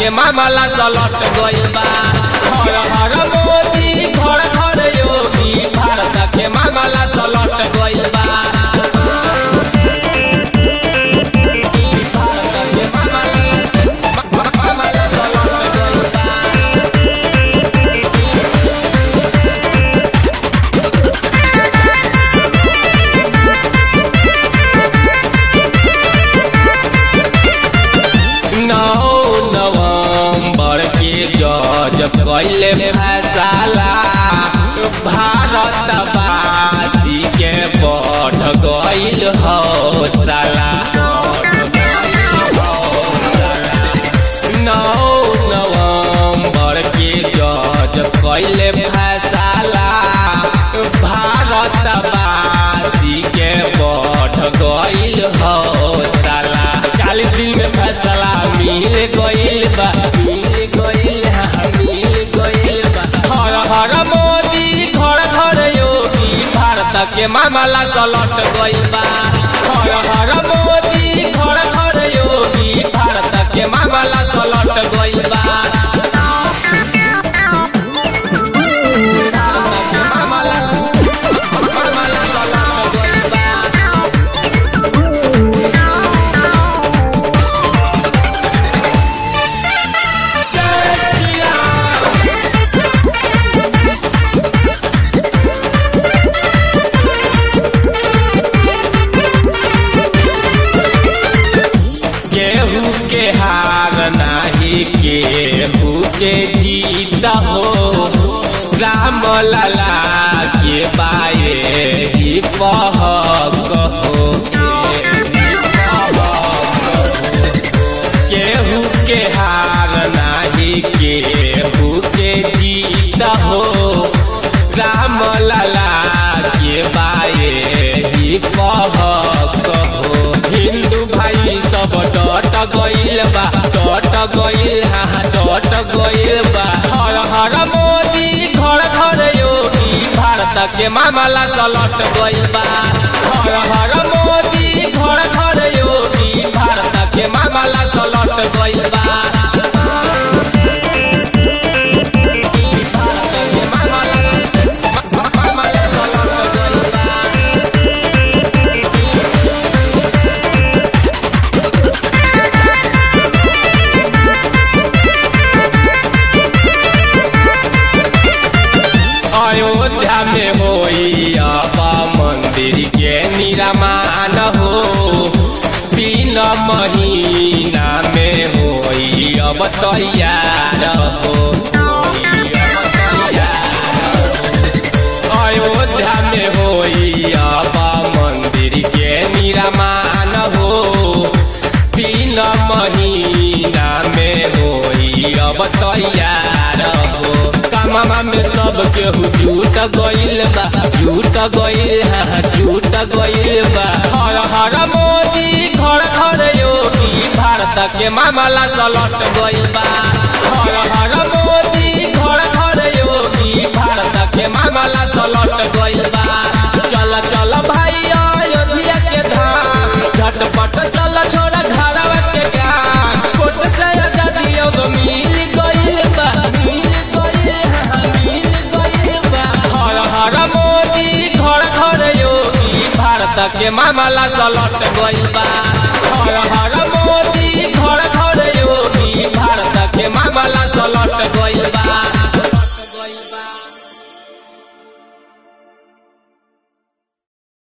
के मामला सलट गइल बा हर हर मोदी घर घर योगी भारत के मामला सलट गइल बा भारत के मामला मामला सलट गइल बा नौ नवंबर के जज कैले फैसला भारतवासी के बढ़ गइल हौसला नौ नवंबर के जज कैले फैसला भारतवासी के बढ़ गइल हौसला चालीस दिन में फैसला मिल गइल बा मिल गइल हा मिल गइल बा हर हर मोदी घर घर योगी भारत के मामला सलट गइल बा हर हर मोदी घर घर योगी भारत के मामला सलट गइल बा भारत के मामला मामला सलट गइल बा केहू के हार नाही केहू के जीत हो राम लला के बाए ही पहक हो केहू के हार नाही केहू के जीत हो राम लला के बाए ही पहक हो हिंदू भाई सब डट गइल बा डट गइल हा डट गइल बा हर हर मोदी घर घर योगी भारत के मामला सलट गइल बा हर हर मोदी घर घर योगी भारत के मामला सलट गइल बा भारत के मामला मामला सलट गइल बा अयोध्या में होई अब मंदिर के निर्माण हो तीन महीना में होई अब तैयार हो अयोध्या में होई अब मंदिर के निर्माण हो तीन महीना में होई अब तैयार हो काममा में सब केहू जुट गइल बा जुट गइल हा जुट गइल बा हर हर मोदी घर घर योगी भारत के मामला सलट गइल बा हर हर मोदी घर घर योगी भारत के मामला सलट गइल बा चल चल भाई अयोध्या के धाम झटपट चल छोड़ा घरवा के काम कोट से आजादी अब मिल गइल बा मिल गइल हा मिल गइल बा हर हर मोदी घर घर योगी भारत के मामला सलट गइल बा हर हर